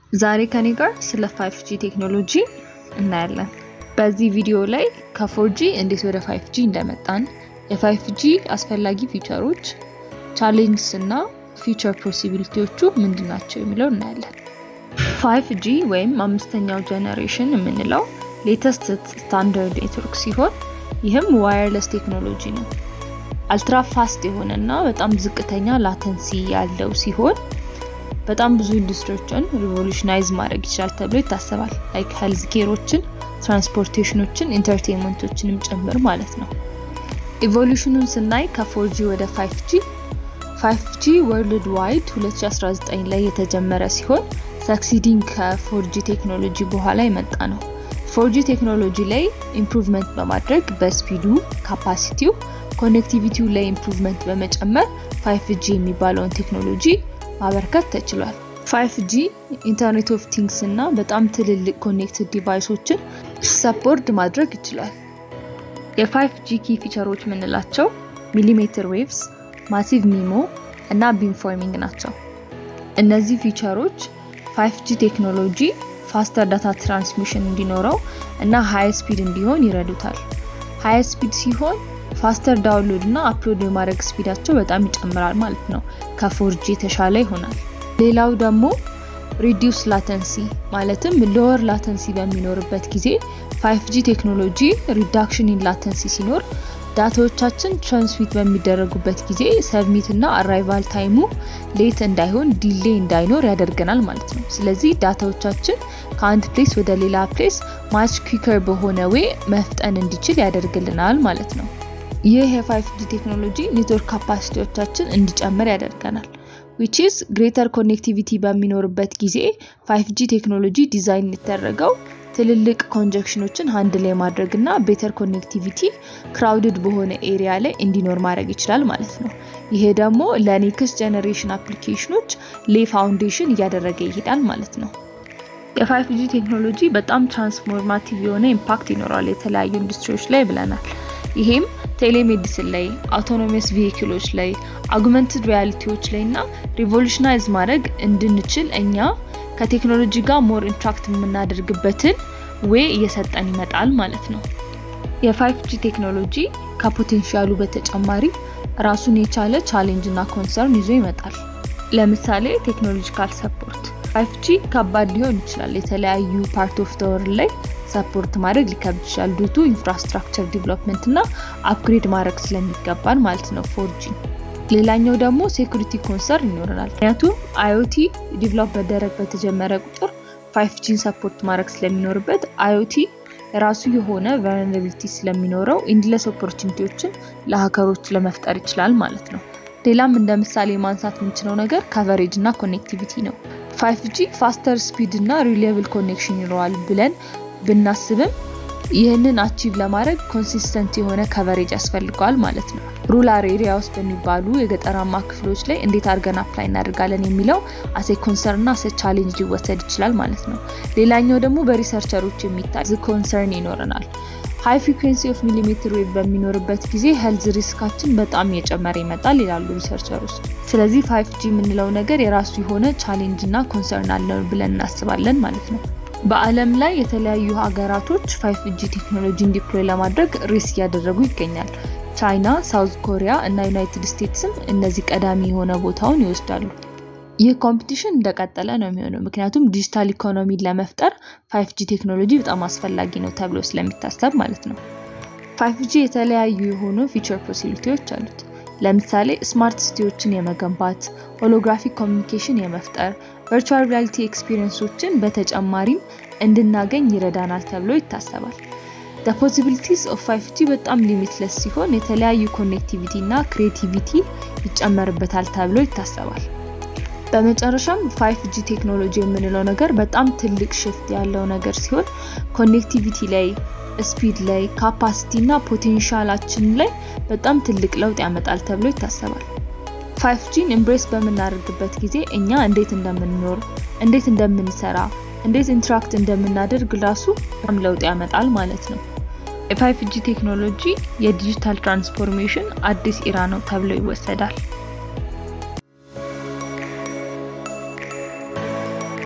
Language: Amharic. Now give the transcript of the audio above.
ዛሬ ከኔ ጋር ስለ 5G ቴክኖሎጂ እናያለን። በዚህ ቪዲዮ ላይ ከ4G እንዴት ወደ 5G እንደመጣን፣ የ5G አስፈላጊ ፊቸሮች፣ ቻሌንጅስ እና ፊቸር ፖሲቢሊቲዎቹ ምንድን ናቸው የሚለው እናያለን። 5G ወይም አምስተኛው ጀነሬሽን የምንለው ሌተስት ስታንዳርድ ኔትወርክ ሲሆን ይህም ዋየርለስ ቴክኖሎጂ ነው። አልትራ ፋስት የሆነ እና በጣም ዝቅተኛ ላተንሲ ያለው ሲሆን በጣም ብዙ ኢንዱስትሪዎችን ሪቮሉሽናይዝ ማድረግ ይችላል ተብሎ ይታሰባል። ላይክ ሄልዝ ኬሮችን፣ ትራንስፖርቴሽኖችን፣ ኢንተርቴንመንቶችንም ጭምር ማለት ነው። ኢቮሉሽኑን ስናይ ከ4G ወደ 5G 5G ወርልድ ዋይድ 2019 ላይ የተጀመረ ሲሆን ሰክሲዲንግ ከ4G ቴክኖሎጂ በኋላ የመጣ ነው። 4G ቴክኖሎጂ ላይ ኢምፕሩቭመንት በማድረግ በስፒዱ ካፓሲቲው፣ ኮኔክቲቪቲው ላይ ኢምፕሩቭመንት በመጨመር 5G የሚባለውን ቴክኖሎጂ ማበርከት ተችሏል። 5G ኢንተርኔት ኦፍ ቲንግስ እና በጣም ትልልቅ ኮኔክትድ ዲቫይሶችን ሰፖርት ማድረግ ይችላል። የ5G ኪ ፊቸሮች የምንላቸው ሚሊሜትር ዌቭስ፣ ማሲቭ ሚሞ እና ቢምፎርሚንግ ናቸው። እነዚህ ፊቸሮች 5G ቴክኖሎጂ ፋስተር ዳታ ትራንስሚሽን እንዲኖረው እና ሃይ ስፒድ እንዲሆን ይረዱታል። ሃይ ስፒድ ሲሆን ፋስተር ዳውንሎድ እና አፕሎድ የማድረግ ስፒዳቸው በጣም ይጨምራል ማለት ነው። ከፎርጂ የተሻለ ይሆናል። ሌላው ደግሞ ሪዲዩስ ላተንሲ ማለትም ሎወር ላተንሲ በሚኖርበት ጊዜ 5G ቴክኖሎጂ ሪዳክሽን ኢን ላተንሲ ሲኖር ዳታዎቻችን ትራንስሚት በሚደረጉበት ጊዜ ሰብሚት እና አራይቫል ታይሙ ሌት እንዳይሆን ዲሌ እንዳይኖር ያደርገናል ማለት ነው። ስለዚህ ዳታዎቻችን ከአንድ ፕሌስ ወደ ሌላ ፕሌስ ማች ኩከር በሆነ ዌይ መፍጠን እንዲችል ያደርግልናል ማለት ነው። ይህ የ5G ቴክኖሎጂ ኔትወርክ ካፓሲቲዎቻችን እንዲጨምር ያደርገናል። ዊች ኢዝ ግሬተር ኮኔክቲቪቲ በሚኖርበት ጊዜ 5G ቴክኖሎጂ ዲዛይን የተደረገው ትልልቅ ኮንጀክሽኖችን ሀንድ ላይ ማድረግ እና ቤተር ኮኔክቲቪቲ ክራውድድ በሆነ ኤሪያ ላይ እንዲኖር ማድረግ ይችላል ማለት ነው። ይሄ ደግሞ ለኔክስት ጀኔሬሽን አፕሊኬሽኖች ሌ ፋውንዴሽን እያደረገ ይሄዳል ማለት ነው። የ5G ቴክኖሎጂ በጣም ትራንስፎርማቲቭ የሆነ ኢምፓክት ይኖረዋል የተለያዩ ኢንዱስትሪዎች ላይ ብለናል። ይሄም ቴሌሜዲሲን ላይ፣ አውቶኖሚስ ቪሂክሎች ላይ፣ አጉመንትድ ሪያሊቲዎች ላይ እና ሪቮሉሽናይዝ ማድረግ እንድንችል እኛ ከቴክኖሎጂ ጋር ሞር ኢንትራክት የምናደርግበትን ዌይ እየሰጠን ይመጣል ማለት ነው። የ5G ቴክኖሎጂ ከፖቴንሻሉ በተጨማሪ ራሱን የቻለ ቻሌንጅ እና ኮንሰርን ይዞ ይመጣል። ለምሳሌ ቴክኖሎጂካል ሰፖርት 5G ከባድ ሊሆን ይችላል። የተለያዩ ፓርት ኦፍ ተወር ላይ ሰፖርት ማድረግ ሊከብድ ይችላል ዱቱ ኢንፍራስትራክቸር ዲቨሎፕመንት እና አፕግሬድ ማድረግ ስለሚገባን ማለት ነው 4G። ሌላኛው ደግሞ ሴኩሪቲ ኮንሰርን ይኖረናል። ምክንያቱም አይኦቲ ዲቨሎፕ መደረግ በተጀመረ ቁጥር 5Gን ሰፖርት ማድረግ ስለሚኖርበት አይኦቲ የራሱ የሆነ ቨልነራቢሊቲ ስለሚኖረው ኢንድለስ ኦፖርቹኒቲዎችን ለሀከሮች ለመፍጠር ይችላል ማለት ነው። ሌላም እንደ ምሳሌ ማንሳት የምንችለው ነገር ከቨሬጅ እና ኮኔክቲቪቲ ነው። 5G ፋስተር ስፒድ እና ሪሊየብል ኮኔክሽን ይኖረዋል ብለን ብናስብም ይህንን አቺቭ ለማድረግ ኮንሲስተንት የሆነ ከቨሬጅ ያስፈልገዋል ማለት ነው። ሩላር ኤሪያ ውስጥ በሚባሉ የገጠራማ ክፍሎች ላይ እንዴት አድርገን አፕላይ እናደርጋለን የሚለው አሴ ኮንሰርን እና አሴ ቻሌንጅ ሊወሰድ ይችላል ማለት ነው። ሌላኛው ደግሞ በሪሰርቸሮች የሚታይ ኮንሰርን ይኖረናል። ሃይ ፍሪኩንሲ ኦፍ ሚሊሜትር ዌቭ በሚኖርበት ጊዜ ሄልዝ ሪስካችን በጣም እየጨመረ ይመጣል ይላሉ ሪሰርቸሮች። ስለዚህ 5G የምንለው ነገር የራሱ የሆነ ቻሌንጅ እና ኮንሰርን አለው ብለን እናስባለን ማለት ነው። በዓለም ላይ የተለያዩ ሀገራቶች 5G ቴክኖሎጂን ዲፕሎይ ለማድረግ ሬስ እያደረጉ ይገኛል። ቻይና፣ ሳውዝ ኮሪያ እና ዩናይትድ ስቴትስም እነዚህ ቀዳሚ የሆነ ቦታውን ይወስዳሉ። ይህ ኮምፒቲሽን እንደቀጠለ ነው የሚሆነው ምክንያቱም ዲጂታል ኢኮኖሚን ለመፍጠር 5G ቴክኖሎጂ በጣም አስፈላጊ ነው ተብሎ ስለሚታሰብ ማለት ነው። 5G የተለያዩ የሆኑ ፊቸር ፖሲቢሊቲዎች አሉት። ለምሳሌ ስማርት ሲቲዎችን የመገንባት፣ ሆሎግራፊክ ኮሚኒኬሽን የመፍጠር፣ ቨርቹዋል ሪያሊቲ ኤክስፒሪየንሶችን በተጨማሪም እንድናገኝ ይረዳናል ተብሎ ይታሰባል። the possibilities of 5G በጣም ሊሚትለስ ሲሆን የተለያዩ ኮኔክቲቪቲ እና ክሬቲቪቲ ይጨመርበታል ተብሎ ይታሰባል። በመጨረሻም 5G ቴክኖሎጂ የምንለው ነገር በጣም ትልቅ ሽፍት ያለው ነገር ሲሆን ኮኔክቲቪቲ ላይ፣ ስፒድ ላይ፣ ካፓሲቲ እና ፖቴንሻላችን ላይ በጣም ትልቅ ለውጥ ያመጣል ተብሎ ይታሰባል። 5Gን ኤምብሬስ በምናደርግበት ጊዜ እኛ እንዴት እንደምንኖር፣ እንዴት እንደምንሰራ፣ እንዴት ኢንትራክት እንደምናደርግ ራሱ በጣም ለውጥ ያመጣል ማለት ነው። የ5G ቴክኖሎጂ የዲጂታል ትራንስፎርሜሽን አዲስ ኢራ ነው ተብሎ ይወሰዳል።